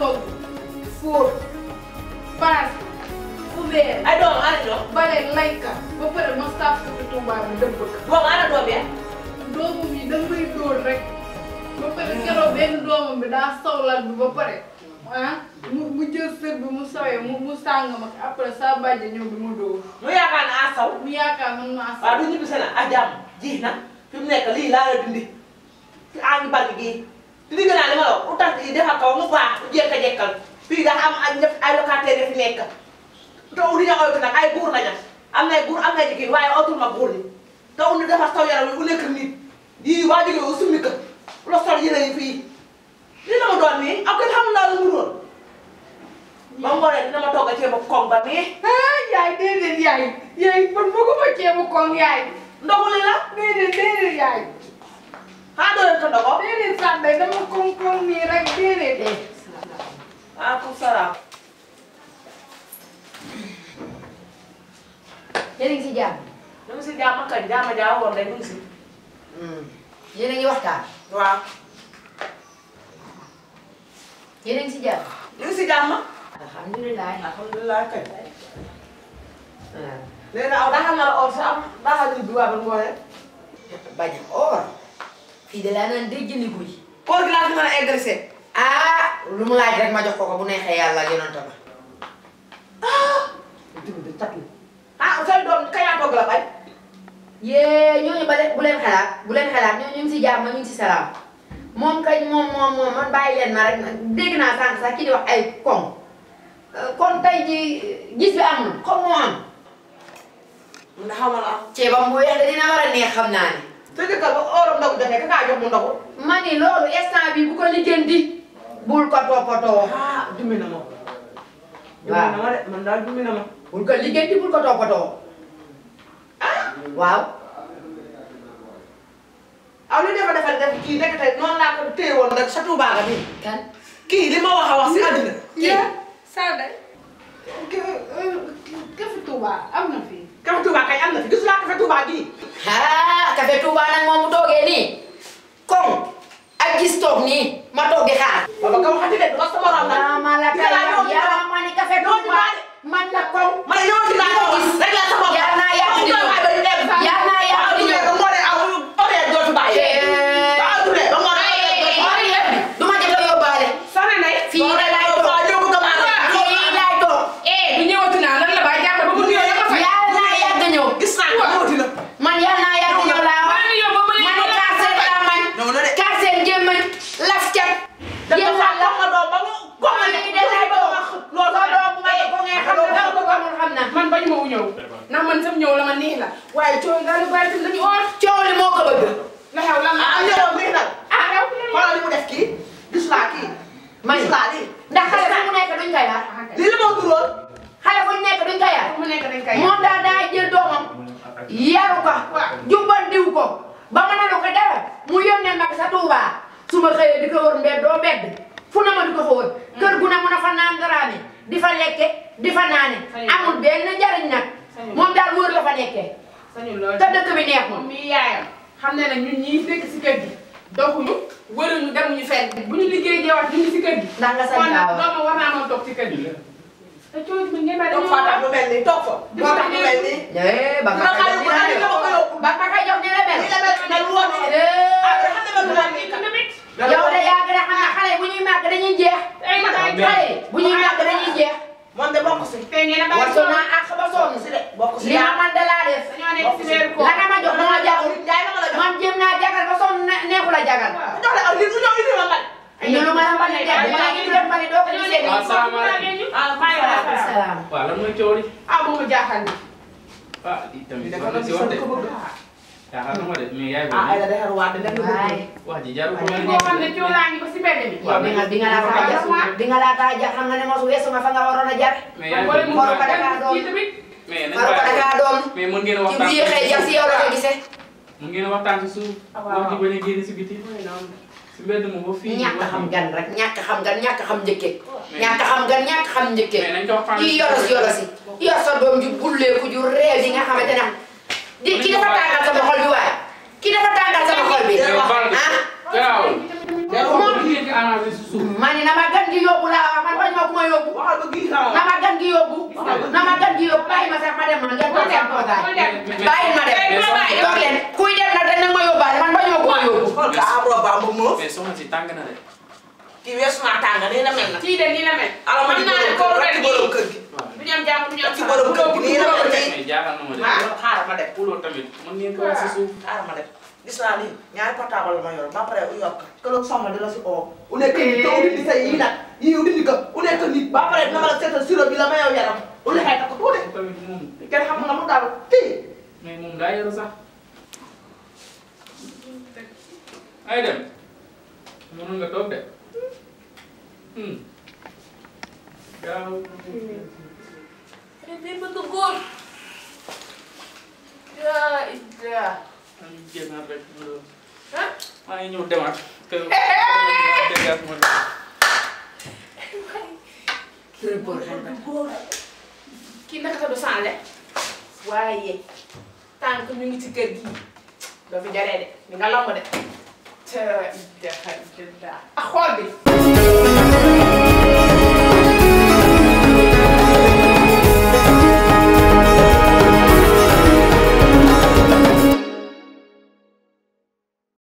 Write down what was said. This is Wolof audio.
togg fóot paas ubeer ay doom ana ñoom bale layka ba pare ma saaf ko ci Tuubaa bi dëbb ko boobu ana doom ya doomam yi da ngay dóor rek ba pare keroog benn doomam bi daa sawlal bi ba pare ah mu mu jël sër bi mu sawee mu mu sàng ma après sa bàjje ñëw bi mu dóor mu yaakaar ne a saw mu yaakaar man maa waaw du ñibbi seen ak jàmm ji na fi mu nekk lii laa la dindi fi a ngi bari gii di digg naa li ma la wax utant yi defar kaw mu baax u jekka jekkal fii daa am ay ñëpp ay locataire yi fi nekk te udi ña oytu nag ay buur lañu am nay buur am nay jigéen waaye otul ma buur ni te udi defar saw yaram wi u nekk nit yii waa jóge u summi ka la sol yére yi fii lii la ma doon nii ak kenn xamul laa la mu doon ba ngoonee dina ma togg a ceebu koŋ ba nii ah yaay déedéet yaay yaay man bëgguma ceebu koŋ yaay ndogu li la déedéet déedéet yaay xaa doo leen ko ndogo déedéet sànday dama koŋ koŋ nii rek déedéet eh waaleykum salaam yéen a ngi si jàmm. ñu ngi si jàmm kañ jàmm jaa woon rek ñu ngi si. yéen a ngi waxtaan. waaw yéen a ngi si jàmm. ñu ngi si jàmm. alhamdulilah. alhamdulilah kañ. waaw. léegi nag aw daa xam ne la or si am daa xam ne bi waa ba ngoonee. bañ a or. fii de laa naan day jëndi guy. koor gi laa fi mën a agressé. ah lu mu laaj rek ma jox ko ko bu neexee yàlla ak yonent ba. dugub bi cat la. ah seen doom kañ laa togg la bañ. yee ñooñu ba de bu leen xalaat bu leen xalaat ñooñu ñu ngi si jàmm ñu ngi si salaam moom kañ moom moom moom man bàyyi leen ma rek dégg naa sànq sax ki di wax ay koŋ kon tey ji gis bi amul koŋ moo am. mun na xaw ma la am. ceebam bu weex de dina war a neex xam naa ne. sa jëkkër ba oram ndogu jotee ka kaa jox mu ndogu. ma ni loolu instant bi bu ko lijjanti bul ko toppatoo. ah dummi na ma. waaw dummi na ma de man daal dummi na ma. bul ko lijjanti bul ko toppatoo. waaw. aw li defa defal def kii nekk tey noonu laa ko téye woon rek sa tuubaa nga nii. kan. kii li ma wax a wax si àddina. yaa sànday kafe Tuubaa am na fii kafe tuubaa kay am na fi gis laa kafe tuubaa gii. ah café Touba nag moom mu toogee nii. koŋ ak gis toog nii ma toog di xaar. baba ka waxati de du ma sama morom nag. yaa ma la kay yaa ma ni café Touba man la koŋ. ma ne yow dinaa ko gis rek laa sama bopp. yaa naa yàq di ñëw yaa naa yàq di ñëw. ba ngoonee aw horaire doo fi bàyyi. ba adduna ba ngoonee. du ma jëm la yóbbaale. Sana nay. fii da laay toog waaw ñëw bëgg a maanaam. fii laay toog. eh du ñëwati naa lan la baa jàpp ba mu nuyoo yëpp a fay yaa naa yàgg ñëw. gis naa ko ñëwati na. man yaa naa yàgg ñëw laa wax. maa ngi yow ba mu ma ne kaar seen lamañ. ñëw na de. kaar seen jéemañ. laf cat. dafa yéen faa la jox ma doom ba mu. comme ni de laay toog. loolu sa doom bu ma ko ko ngeen xam ne dama ko xamul xam na. man bañu ma wu ñëw ndax man sam ñëw la ma neex la waaye coow daal di bàyyi tamit dañu oor coow li moo ko bëgg. la xew lan la ah yow mii nag. ah yow xoolal li mu def kii. gis naa kii. man gis naa lii. ndax xale fu mu nekk duñ ko yar. lii la ma duroon. xale fu ñu nekk duñ ko yar. mu nekk dañ koy moom daal daa jël doomam yaru ko jubbandiw ko ba mënalu ko dara mu yónnee mag sa Tuuba su ma xëyee di ko wër mbedd doo mbedd fu na ma di ko fa wër kër gu ne mun a fa naan daraame di fa lekke di fa naane amul benn njariñ nag moom daal wër la fa nekkee sañu loolu te dëkk bi neexul moom mii yaayam xam ne nag ñun ñii dëkk si kër gi doxuñu wëruñu demuñu fenn bu ñu liggéey jeewaat ñu ngi si kër gi ndax nga sañ kon nag kaa wax dooma war naa mën toog si kër gi te coow bi ngeen bàyyi toog faa tax lu mel nii toog fa. moo tax lu mel nii. eh ba dina ma xale koy bu jox ne dina dina ma ko yóbbu. ba ma koy jox dina mel lii la mel mel lu woon nii. Eh, ah dina xam ne mel lu woon nii kat. tamit yow de yaa gën a xam ne xale yi bu ñuy màgg dañuy jeex ay ma ay xale yi bu ñuy màgg dañuy jeex moom de bokk si. te ngeen a bàyyi wasu naa àq ba sonn si de bokk si. li ma man de laa def dañoo nekk si weeru koor la nga ma jox dama jagul Njaay la ma la jox. man jéem naa jagal ba sonn ne- neexu la jagal mu jox la aw lii mu ñëw indi ma mbal. ñu lu ma la mën a def bu ma la ñu doon mën a doo ko gisee nii. asalaamaaleykum ah maa ngi lay wax. salaam waaw lan mooy coow li ah bu ma jaaxal ni ah lii tamit dafa wax la na si gisoon wax de ko bëgg. yaakaar na ma de mais yaay ah ay boobu la defar waat dina nga waaye wax ji jarul ko koo xam ne coow laa ngi ko si mbedd mi yow bi nga bi nga laa taa jar bi nga laa taa jar xam nga ne mosu weesu ma fa nga waroon a jar mais yaay wala mu boobu Waru ko Dakar doom. kii tamit mais nañ waru ko bàyyi dakaa doon mais mën ngeen a ci bu waxtaan yéexee jar si yow la ko gisee mën ngeen a waxtaan si suuf waaw. wax ji bañ a génn si biti si mbedd moom ba fii ñàkk xam gan rek ñàkk xam gan ñàkk xam njëkke ñàkk xam gan ñàkk xam njëkke mais nañ ko waxtaan kii yoros yorosi yor sa doom ju bulleeku ju réew yi nga xamante ne di ki dafa tàngal sama xol bi waaye ki dafa tàngal sama xol bi mais baal ah garaawul Jarul moom ngeen ko arrangé si suuf ma ne na ma gan gi yóbbu laa wax ko gii xaw na ma gan gi yóbbu na ma gan gi yóbbu bàyyi ma sax ma dem ma ngeen toog seen toogaay bàyyi ma dem toog leen kuy dem nag dañ ne ma yóbbaale man bañoo ko ma yóbbu xool ka am roba am moo mais soxna si tàng na de. kii weesu naa tàng nii la mel na kii de nii la mel ala ma di xam naa ne borom kóoru kër ren gi borom gii kër gi waaw du ñu am jàmm du ñu am ci borom kër gi nii la mel nii mais jaaxal na ma de. ah xaaral ma dem Pulo tamit mën ngeen ko wax si suuf. xaaral ma dem gis naa ni ñaari portable la ma yor ba pare u yokk këloog soxna di la si oo u nekk nit te u dindi say yii nag yii u dindi ko u nekk nit ba pare dina ma la seetal sirop bi la ma yow yaram u lexee ko tuuti tamit moom kenn xam nga mu dal fii mais moom daa yaru sax. ay dem. mënoon nga toog de. Hmm. gaaw. day bëgg góor yaa ida maa ngi génnaat rek. ah maa ngi ñëw demaat. kër déggaat ma kii naka sa du changé waaye tant que ñu ngi ci kër gi doo fi jaree de di nga lamb de te ida ak xool bi